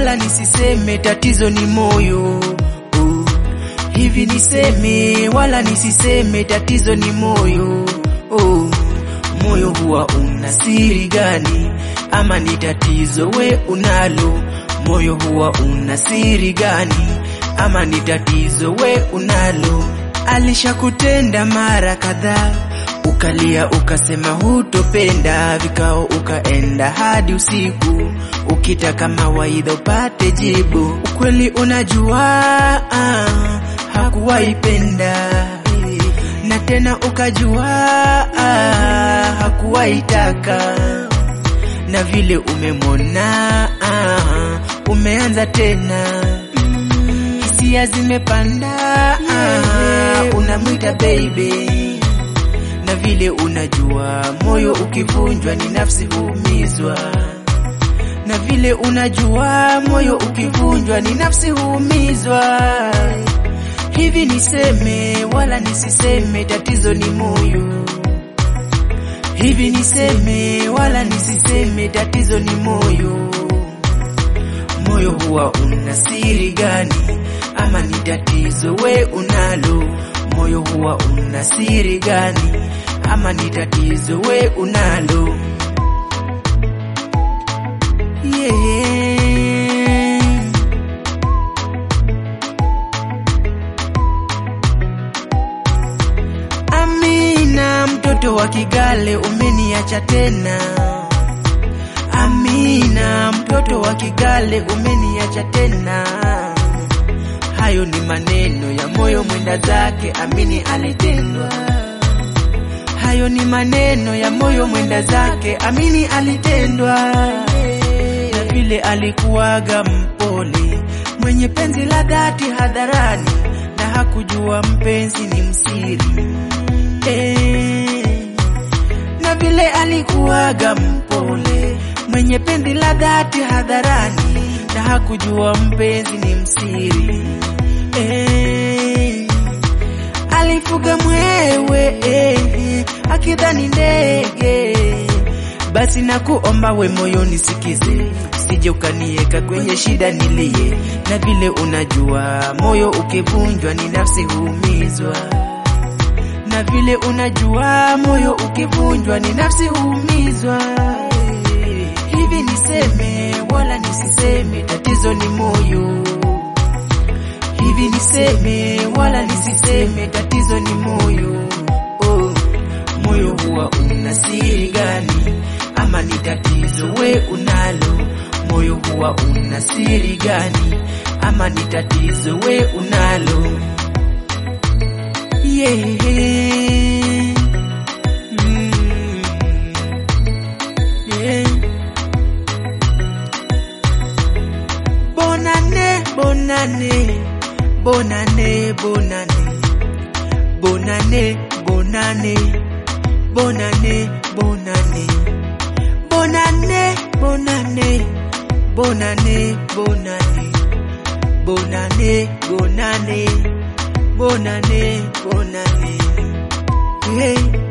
wala nisiseme tatizo ni moyo oh. Hivi niseme wala nisiseme tatizo ni moyo oh. Moyo huwa una siri gani? Ama ni tatizo we unalo? Moyo huwa una siri gani? Ama ni tatizo we unalo? Alishakutenda mara kadhaa, ukalia ukasema hutopenda, vikao ukaenda hadi usiku, ukitaka mawaidha upate jibu. Ukweli unajua ah, hakuwaipenda na tena ukajua ah, hakuwaitaka na vile umemwona ah, umeanza tena hisia zimepanda ah, unamwita baby na vile unajua moyo ukivunjwa ni nafsi huumizwa na vile unajua moyo ukivunjwa ni nafsi huumizwa hivi niseme wala nisiseme tatizo ni moyo hivi niseme wala nisiseme tatizo ni moyo moyo huwa una siri gani ama ni tatizo we unalo moyo huwa una siri gani ama ni tatizo we unalo yeah. Amina, mtoto wa Kigale umeniacha tena. Amina, mtoto wa Kigale umeniacha tena. Hayo ni maneno ya moyo mwenda zake, amini alitendwa. Hayo ni maneno ya moyo mwenda zake, amini alitendwa. Na vile alikuwaga mpole, mwenye penzi la dhati hadharani, na hakujua mpenzi ni msiri eh. Na vile alikuwaga mpole, mwenye penzi la dhati hadharani, na hakujua mpenzi ni msiri eh. Alifuga mwewe eh, akidhani ndege. Basi na kuomba we moyo nisikize, sije ukanieka kwenye shida nilie. Na vile unajua moyo ukivunjwa ni nafsi huumizwa na vile unajua moyo ukivunjwa ni nafsi huumizwa. Hivi niseme wala nisiseme, tatizo ni moyo. Hivi niseme wala nisiseme, tatizo ni moyo. Oh, moyo huwa una siri gani? Ama ni tatizo we unalo? Moyo huwa una siri gani? Ama ni tatizo we unalo? Yeah. Mm. Yeah. Bonane, bonane, bonane, bonane, bonane, bonane, bonane, bonane, bonane, bonane, bonane, bonane, bonane, bonane bonane bonane hey.